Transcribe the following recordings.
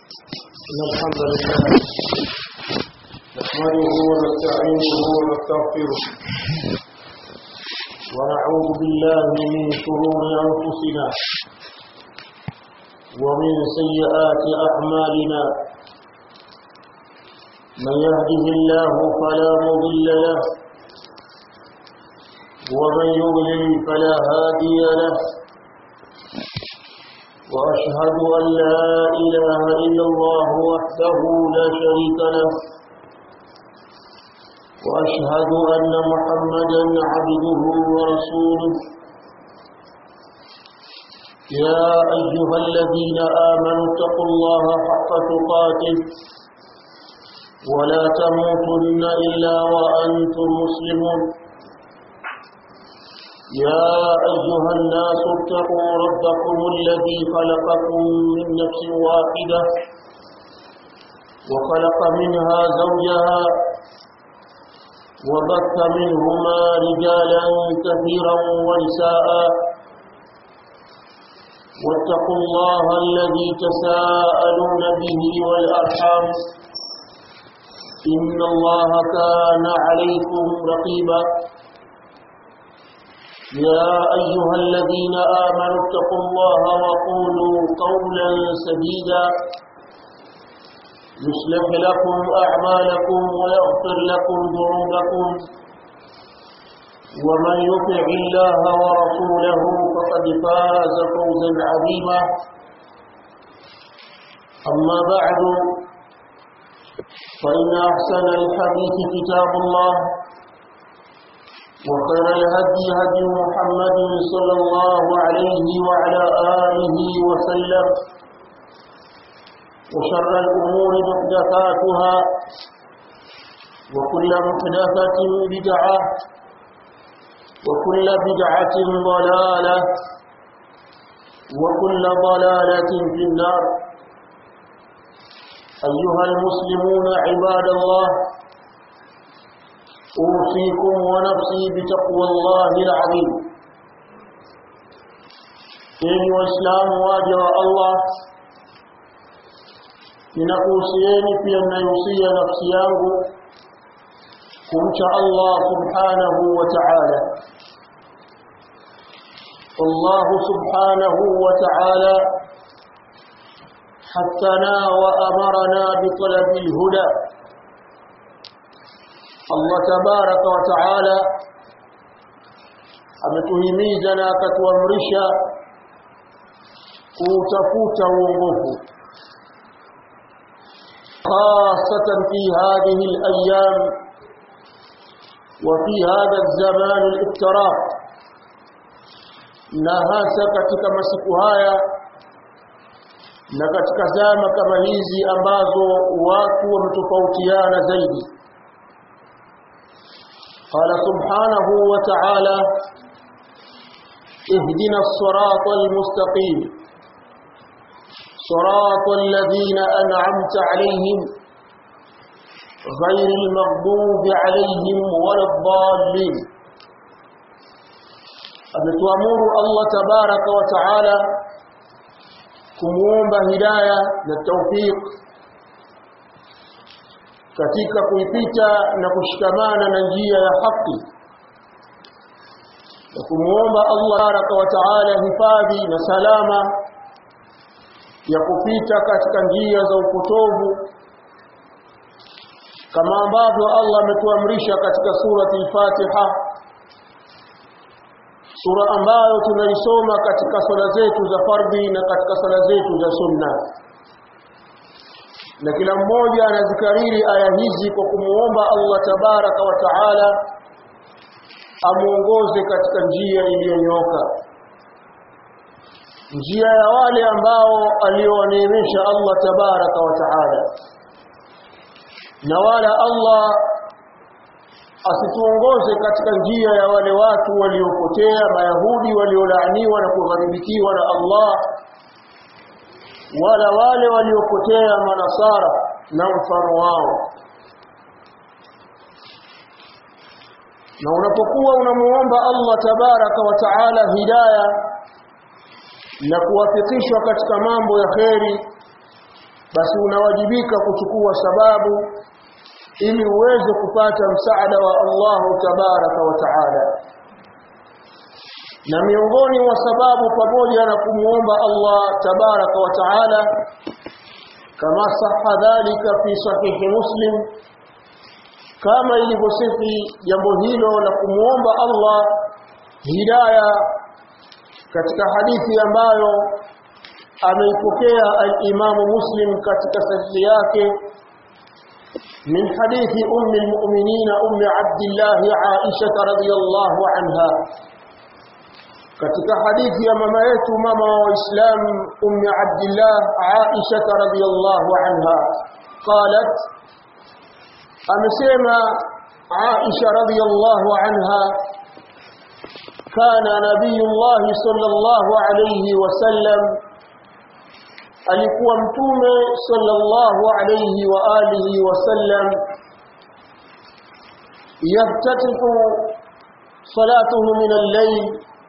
إن الحمد لله نحمده ونستعينه ونستغفره ونعوذ بالله من شرور أنفسنا ومن سيئات أعمالنا من يهده الله فلا مضل له ومن يضلل فلا هادي له وأشهد أن لا إله إلا الله وحده لا شريك له وأشهد أن محمدا عبده ورسوله يا أيها الذين آمنوا اتقوا الله حق تقاته ولا تموتن إلا وأنتم مسلمون يا أيها الناس اتقوا ربكم الذي خلقكم من نفس واحدة وخلق منها زوجها وبث منهما رجالا كثيرا ونساء واتقوا الله الذي تساءلون به والأرحام إن الله كان عليكم رقيبا يا أيها الذين آمنوا اتقوا الله وقولوا قولا سديدا يصلح لكم أعمالكم ويغفر لكم ذنوبكم ومن يطع الله ورسوله فقد فاز فوزا عظيما أما بعد فإن أحسن الحديث كتاب الله وخير الهدي هدي محمد صلى الله عليه وعلى آله وسلم وشر الأمور محدثاتها وكل محدثة بدعة وكل بدعة ضلالة وكل ضلالة في النار أيها المسلمون عباد الله أوصيكم ونفسي بتقوى الله العظيم إن وإسلام واجه الله ninakuhusieni pia ninayohusia nafsi yangu kumcha Allah subhanahu wa ta'ala Allah subhanahu wa ta'ala حثنا وأمرنا بطلب الهدى Allah tabaraka wa taala ametuhimiza na akatuamrisha kutafuta uongofu خاصة في هذه الأيام وفي هذا الزمان الافتراء na hasa katika masiku haya na katika zama kama hizi ambazo watu wametofautiana zaidi قال سبحانه وتعالى اهدنا الصراط المستقيم صراط الذين أنعمت عليهم غير المغضوب عليهم ولا الضالين ametuamuru Allah tabaraka wa taala kumuomba hidaya na tawfiq katika kuipita na kushikamana na njia ya haki na kumuomba Allah baraka wa taala hifadhi na salama ya kupita katika njia za upotovu kama ambavyo Allah ametuamrisha katika surati al-Fatiha sura ambayo tunaisoma katika swala zetu za fardhi na katika swala zetu za sunna na kila mmoja anazikariri aya hizi kwa kumuomba Allah tabaraka wa taala amuongoze katika njia iliyonyooka njia ya wale ambao aliowaneemesha Allah tabaraka wa taala na wala Allah asituongoze katika njia ya wale watu waliopotea mayahudi waliolaaniwa na kugharibikiwa na Allah wala wale waliopotea manasara na mfano wao na unapokuwa unamuomba Allah tabaraka wa taala hidayah na kuwafikishwa katika mambo ya kheri basi unawajibika kuchukua sababu ili uweze kupata msaada wa Allah tabaraka wa taala na miongoni mwa sababu pamoja na kumuomba Allah tabaraka wa taala kama sahha dhalika fi sahihi muslim kama ilivyosifi jambo hilo la kumuomba Allah hidayah katika hadithi ambayo ameipokea al-Imam Muslim katika sahihi yake من حديث أم المؤمنين أم عبد الله عائشة رضي الله عنها katika hadithi ya mama yetu mama wa Islam ummi Abdullah Aisha radhiyallahu anha qalat amesema Aisha radhiyallahu anha kana nabiyullah sallallahu alayhi wasallam alikuwa mtume sallallahu alayhi wa alihi wasallam yaftatihu salatuhu min al-layl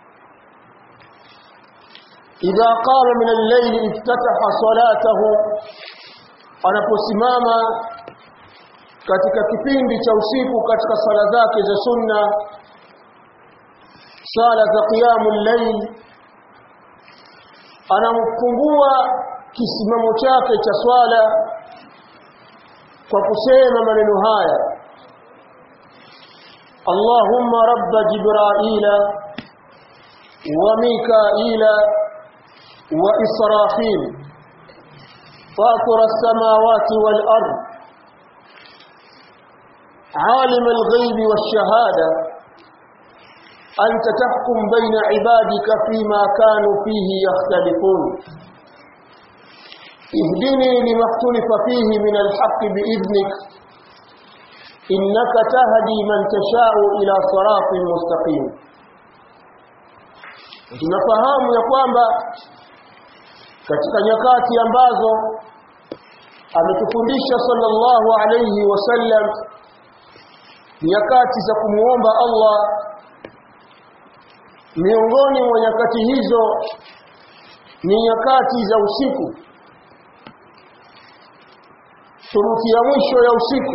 idha qama min al-layl iftataha salatahu anaposimama katika kipindi cha usiku katika sala zake za sunna sala za qiyamul layl anamfungua kisimamo chake cha swala kwa kusema maneno haya Allahumma rabb jibraila wa mikaila wa israfil fatir as-samawati wal ard عالم الغيب والشهاده أنت تحكم بين عبادك فيما كانوا فيه يختلفون اهدني لما اختلف فيه من الحق بإذنك إنك تهدي من تشاء إلى صراط مستقيم tunafahamu ya kwamba katika nyakati ambazo ametufundisha sallallahu alayhi wasallam nyakati za kumuomba Allah miongoni mwa nyakati hizo ni nyakati za usiku shuruti ya mwisho ya usiku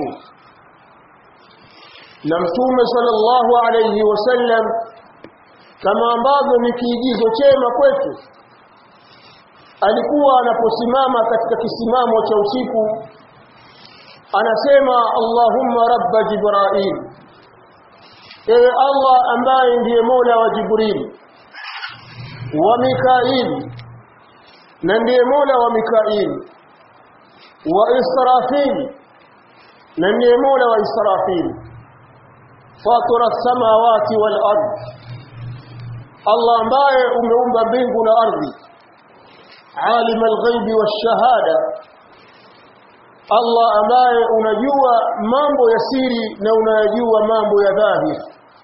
na mtume sallallahu alayhi wasallam kama ambavyo ni kiigizo chema kwetu alikuwa anaposimama katika kisimamo cha usiku anasema Allahumma rabba Jibril ewe Allah ambaye ndiye Mola wa Jibril wa Mikail na ndiye Mola wa Mikail wa Israfil na ndiye Mola wa Israfil fatira samawati wal ard Allah ambaye umeumba mbingu na ardhi alim al-ghaibi wash-shahada Allah ambaye unajua mambo ya siri na unayajua mambo ya dhahiri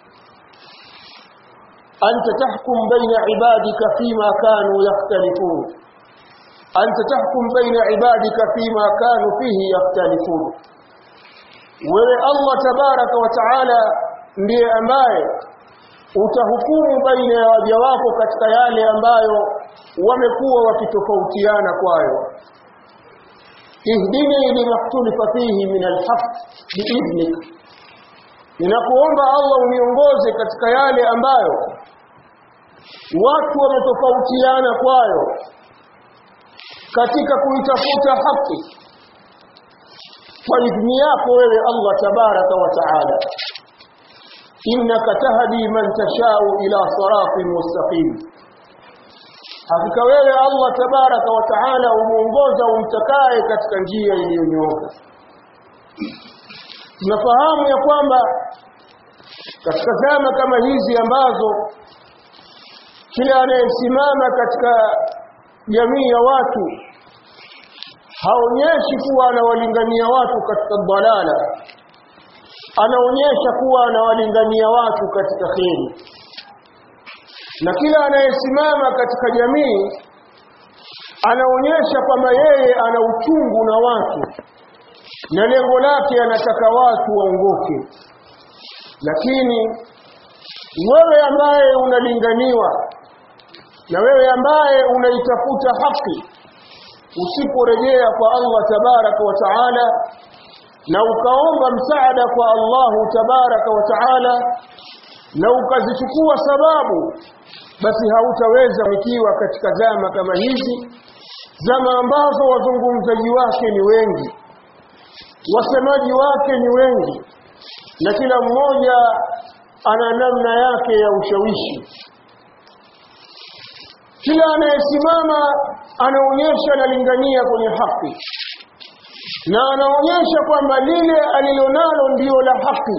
anta tahkum baina ibadika fima kanu yakhtalifun anta tahkum baina ibadika fima kanu fihi yakhtalifun wewe Allah tabaraka wa taala ndiye ambaye utahukumu baina ya waja wako katika yale ambayo wamekuwa wakitofautiana kwayo ihdini limaktulifa fihi min alhaq biidhnik ninakuomba Allah uniongoze katika yale ambayo watu wametofautiana kwayo katika kuitafuta haki kwa idhni yako wewe Allah tabaraka wa taala innaka tahdi man tashau ila siratin mustaqim hakika wewe Allah tabaraka wa taala umuongoza umtakaye katika njia iliyonyooka tunafahamu ya kwamba katika zama kama hizi ambazo kila anayesimama katika jamii ya watu haonyeshi kuwa anawalingania watu katika dalala anaonyesha kuwa anawalingania watu katika kheri na kila anayesimama katika jamii anaonyesha kwamba yeye ana uchungu na watu na lengo lake anataka watu waongoke lakini wewe ambaye unalinganiwa na wewe ambaye unaitafuta haki usiporejea kwa Allah tabaraka wa taala na ukaomba msaada kwa Allahu tabaraka wa taala na ukazichukua sababu basi hautaweza ikiwa katika zama kama hizi zama ambazo wazungumzaji wake ni wengi wasemaji wake ni wengi na kila mmoja ana namna yake ya ushawishi kila anayesimama anaonyesha analingania kwenye haki na anaonyesha kwamba lile alilonalo ndiyo la haki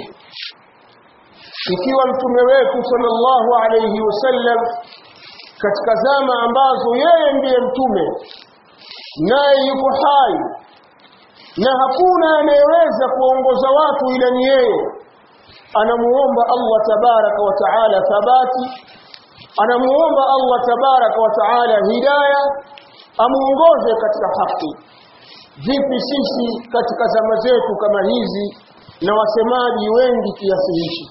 ikiwa mtume wetu sallallahu alayhi wasallam katika zama ambazo yeye ndiye mtume naye yuko hai na hakuna anayeweza kuongoza watu ila ni yeye anamuomba Allah tabaraka wa taala thabati anamuomba Allah tabaraka wa taala hidaya amuongoze katika haki vipi sisi katika zama zetu kama hizi na wasemaji wengi kiasi hichi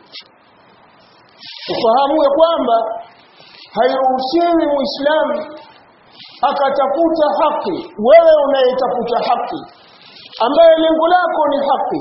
ufahamu ya kwamba hairuhusiwi muislamu akatafuta haki wewe unayetafuta haki ambaye lengo lako ni haki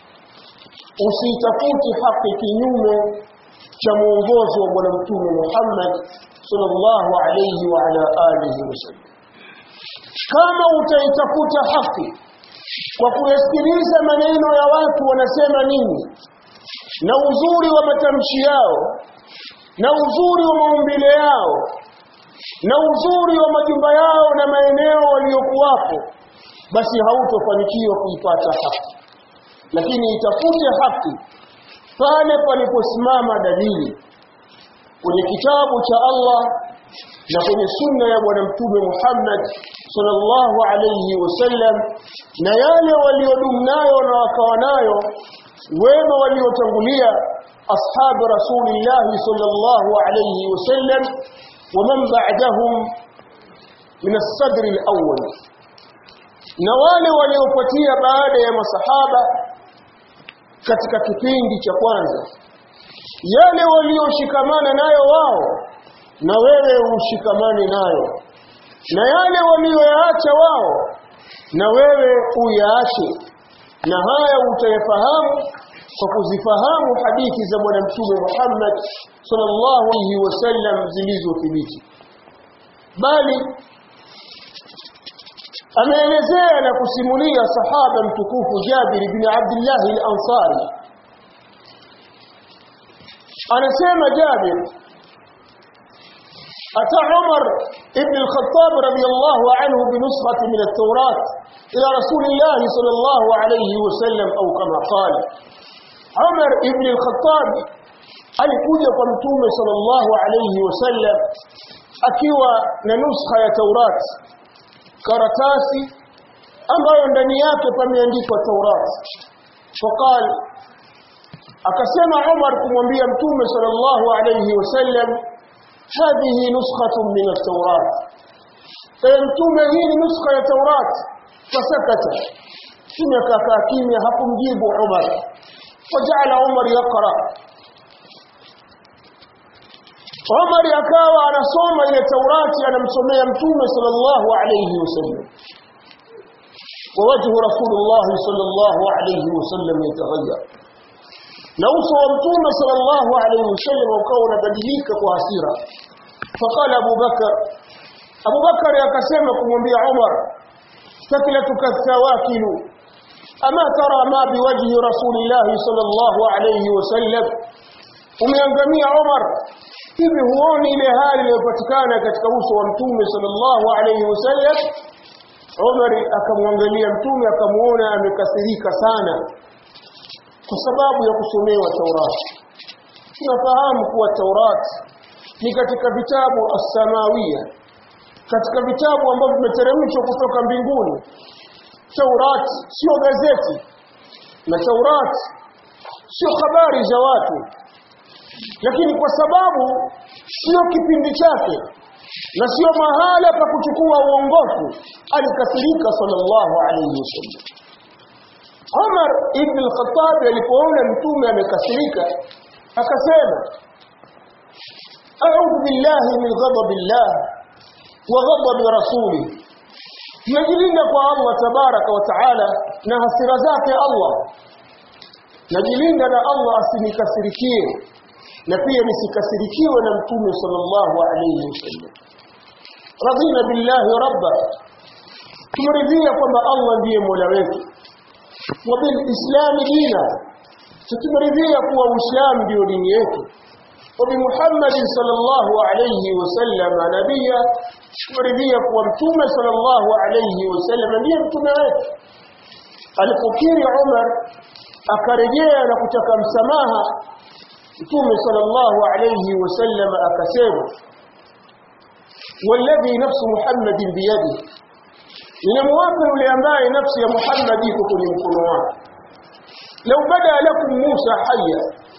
usitafuti haki kinyume cha mwongozo wa bwana mtume Muhammad sallallahu alayhi wa ala alihi wasallam kama utaitafuta haki kwa kuyasikiliza maneno ya watu wanasema nini na uzuri wa matamshi yao na uzuri wa maumbile yao na uzuri wa majumba yao na maeneo waliokuwapo basi hautofanikiwa kuipata haki lakini itafute haki pale paliposimama dalili kwenye kitabu cha Allah na kwenye sunna ya bwana mtume Muhammad sallallahu alayhi wasallam na yale waliodumu nayo na wakawa nayo wema waliotangulia ashabu rasulillah sallallahu alayhi wasallam ومن بعدهم من الصدر الأول na wale waliofuatia baada ya masahaba katika kipindi cha kwanza yale walioshikamana nayo wao na wewe ushikamane nayo na yale walioyaacha wao na wewe uyaache na haya utayafahamu kwa kuzifahamu hadithi za bwana mtume Muhammad sallallahu alaihi wasallam zilizothibiti bali ameelezea na kusimulia sahaba mtukufu Jabir bin Abdullah al-Ansari anasema Jabir أتى عمر ابن الخطاب رضي الله عنه بنسخة من التوراة إلى رسول الله صلى الله عليه وسلم أو كما قال عمر ابن الخطاب alikuja kwa mtume sallallahu alayhi wasallam akiwa na nuskha ya Taurat karatasi ambayo ndani yake pameandikwa Taurat faqal akasema Umar kumwambia mtume sallallahu alayhi wasallam hadhihi nuskhatun min at-Taurat kwa mtume hii ni nuskha ya Taurat fasakata kimya kakaa kimya hakumjibu Umar fajala Umar yaqra Umar akawa anasoma ile Taurati anamsomea Mtume sallallahu alayhi wasallam. Wa wajhu Rasulullah sallallahu alayhi wasallam yataghayyar. Na uso wa Mtume sallallahu alayhi wasallam ukawa unabadilika kwa hasira. Faqala Abu Bakar Abu Bakar akasema kumwambia Umar sakilatuka thawakilu ama tara ma biwajhi Rasulillah sallallahu alayhi wasallam umeangamia Umar hivi huoni ile hali iliyopatikana katika uso wa mtume sallallahu alayhi wasallam Umar akamwangalia mtume akamuona amekasirika sana kwa sababu ya kusomewa Taurat tunafahamu kuwa Taurat ni katika vitabu as-samawia katika vitabu ambavyo vimeteremshwa kutoka mbinguni Taurat sio gazeti na Taurat sio habari za watu lakini kwa sababu sio kipindi chake na sio mahala pa kuchukua uongofu alikasirika sallallahu alayhi wasallam Umar ibn al-Khattab alipoona mtume amekasirika akasema a'udhu billahi min ghadabillah wa ghadab rasuli najilinda kwa Allah tabaraka wa taala na hasira zake Allah najilinda na Allah asinikasirikie na pia nisikasirikiwe na mtume sallallahu alayhi wasallam radina billahi rabba tumeridhia kwamba Allah ndiye mola wetu wa bil islam dina tumeridhia kuwa uislamu ndio dini yetu wa bi muhammad sallallahu alayhi wasallam nabiyya tumeridhia kuwa mtume sallallahu alayhi wasallam ndiye mtume wetu alipokiri Umar akarejea na kutaka msamaha mtume sallallahu alayhi wasallam akasema والذي نفس محمد بيده ninamwapa yule ambaye nafsi ya Muhammad iko kwenye mkono wake lau bada lakum Musa haya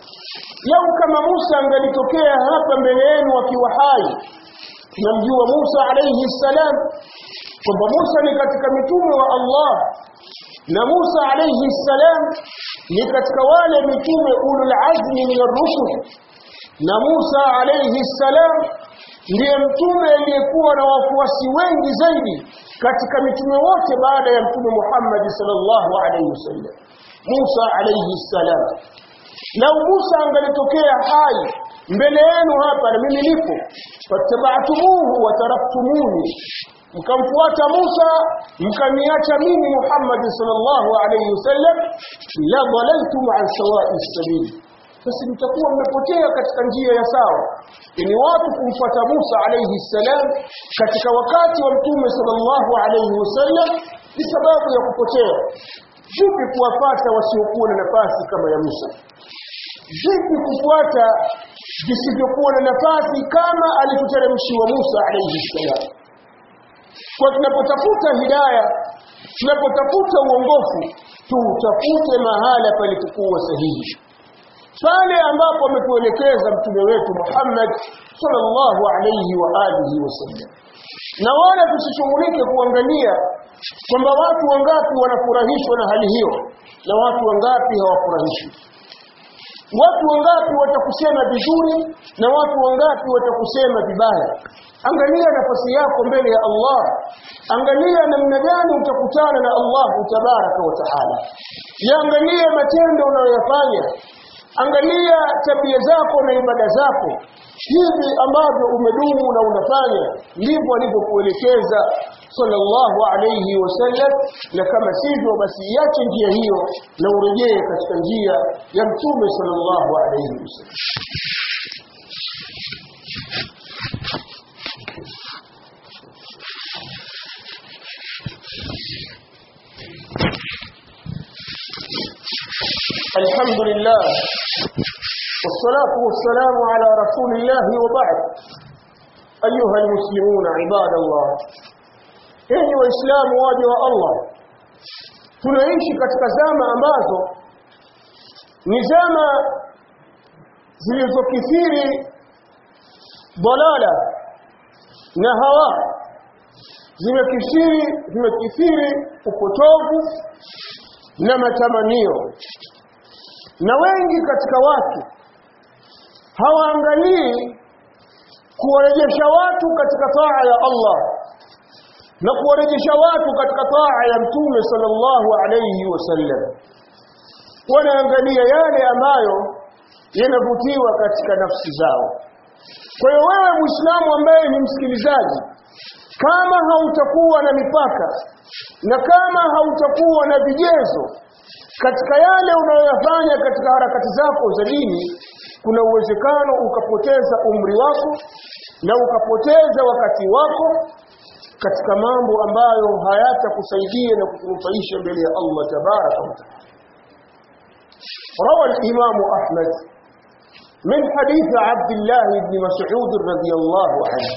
lau kama Musa angalitokea hapa mbele yenu akiwa hai tunamjua Musa alayhi salam kwamba Musa ni katika mitume wa Allah na Musa alayhi salam ni katika wale mitume ulul azmi min ar-rusul na Musa alayhi salam ndiye mtume aliyekuwa na wafuasi wengi zaidi katika mitume wote baada ya mtume Muhammad sallallahu alayhi wasallam Musa alayhi salam lau Musa angalitokea hai mbele yenu hapa na mimi nipo fataba'tumuhu wa taraktumuni mkamfuata Musa mkaniacha mimi Muhammad sallallahu alayhi wasallam la dhalaltum an sawa'i sabil basi mtakuwa mmepotea katika njia ya sawa ni watu kumfuata Musa alayhi salam katika wakati wa mtume sallallahu alayhi wasallam ni sababu ya kupotea vipi kuwapata wasiokuwa na nafasi kama ya Musa vipi kufuata visivyokuwa na nafasi kama alivyoteremshiwa Musa alayhi salam kwa tunapotafuta hidaya tunapotafuta uongofu tutafute mahala palipokuwa sahihi pale ambapo ametuelekeza mtume wetu Muhammad sallallahu alayhi wa alihi wasallam na wala tusishughulike kuangalia kwamba watu wangapi wanafurahishwa na hali hiyo na watu wangapi hawafurahishwi watu wangapi watakusema vizuri na watu wangapi watakusema vibaya angalia nafasi yako mbele ya Allah angalia namna gani utakutana na Allah tabaraka wa taala yaangalia matendo unayoyafanya angalia tabia zako na ibada zako hivi ambavyo umedumu na unafanya ndivyo alivyokuelekeza sallallahu alayhi wasallam na kama sivyo basi iache njia hiyo na urejee katika njia ya mtume sallallahu alayhi wasallam الحمد لله والصلاة والسلام على رسول الله وبعد أيها المسلمون عباد الله enyi waislamu waja wa Allah tunaishi katika zama ambazo ni zama zilizokithiri dalala na hawa zimekithiri zimekithiri upotovu na matamanio na wengi katika watu hawaangalii kuwarejesha watu katika taa ya Allah na kuwarejesha watu katika taa ya mtume sallallahu alayhi wasallam wanaangalia yale ambayo yanavutiwa katika nafsi zao kwa hiyo wewe muislamu ambaye ni msikilizaji kama hautakuwa na mipaka na kama hautakuwa na vigezo katika yale unayoyafanya katika harakati zako za dini kuna uwezekano ukapoteza umri wako na ukapoteza wakati wako katika mambo ambayo hayatakusaidia na kukunufaisha mbele ya Allah tabaraka wa taala روى الإمام أحمد من حديث عبد الله بن مسعود رضي الله عنه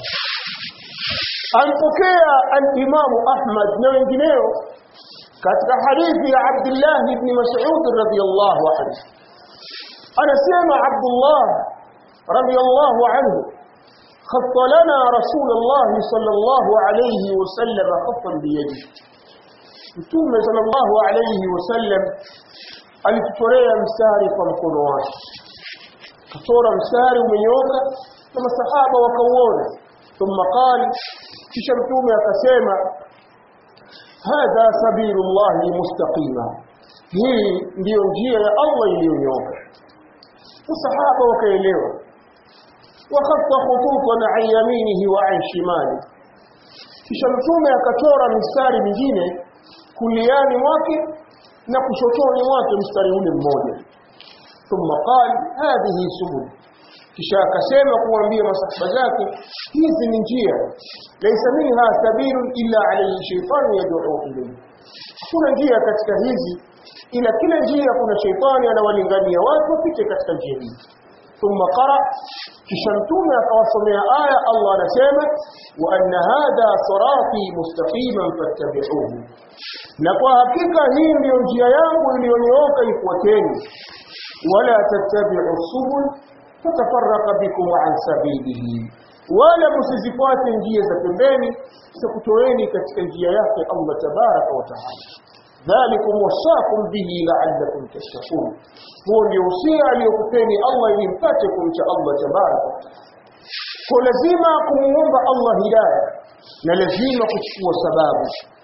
أنفكي الإمام أحمد نوينجنيو katika hadithi ya Abdullah ibn Mas'ud radhiyallahu anhu anasema Abdullah radhiyallahu anhu خط لنا رسول الله صلى الله عليه وسلم خطا بيده Mtume sallallahu alayhi wasallam alitutorea mstari kwa mkono wake. Katora mstari umenyooka na masahaba wakauona. Thumma qala kisha Mtume akasema hadha sabilullahi mustaqima hii ndiyo njia ya Allah iliyonyooka masahaba wakaelewa wakhatta khututan an yaminihi wa an shimali kisha mtume akachora mistari mingine kuliani mwake na kushotoni mwake mstari ule mmoja thumma qala hadhihi subul kisha akasema kuambia masahaba zake hizi ni njia laysa minha sabilun illa alayhi shaytan yad'u ilayhi kuna njia katika hizi ila kila njia kuna shaitani anawalingania watu wapite katika njia hii thumma qara kisha mtume akawasomea aya Allah anasema wa anna hadha sirati mustaqiman fattabi'uhu na kwa hakika hii ndiyo njia yangu iliyonyooka ifuateni wala tattabi'u subul fatafarraqa bikum an sabilihi wala msizifuate njia za pembeni za kutoeni katika njia yake Allah tabaraka wa taala dhalikum wasakum bihi la'allakum tashkurun huo ndio usia aliyokupeni Allah ili mpate kumcha Allah tabaraka wa taala kwa lazima kumuomba Allah hidayah na lazima kuchukua sababu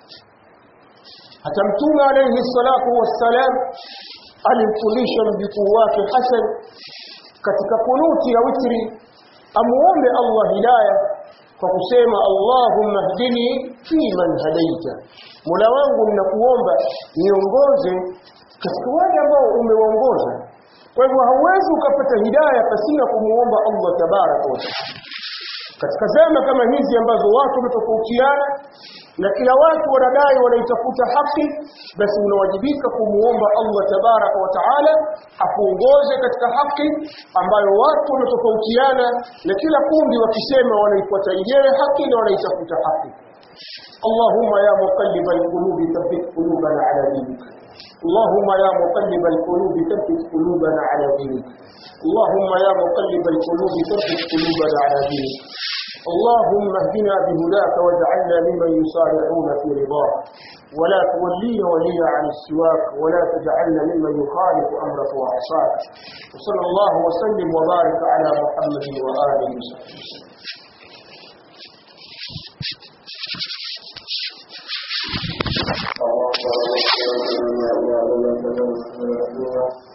hata mtume alayhi salatu wassalam alimfundisha mjukuu wake Hasan katika kunuti ya witri amuombe Allah hidayah kwa kusema Allahumma hdini fi man hadaita Mola wangu ninakuomba niongoze katika wale ambao umewaongoza kwa hivyo hauwezi ukapata hidayah pasina kumuomba Allah tabaraka wa taala katika zama kama hizi ambazo watu wametofautiana na kila watu wanadai wanaitafuta haki basi unawajibika kumuomba Allah tabaraka wa taala akuongoze katika haki ambayo watu wametofautiana na kila kundi wakisema wanaifuata yenyewe haki na wanaitafuta haki اللهم يا مقلب القلوب ثبت قلوبنا على دينك اللهم يا مقلب القلوب ثبت قلوبنا على دينك اللهم يا مقلب القلوب ثبت قلوبنا على دينك اللهم اهدنا بهداك واجعلنا ممن يسارعون في رضاك ولا تولينا وليا عن السواك ولا تجعلنا ممن يخالف امرك وعصاك وصلى الله وسلم وبارك على محمد واله وصحبه اللهم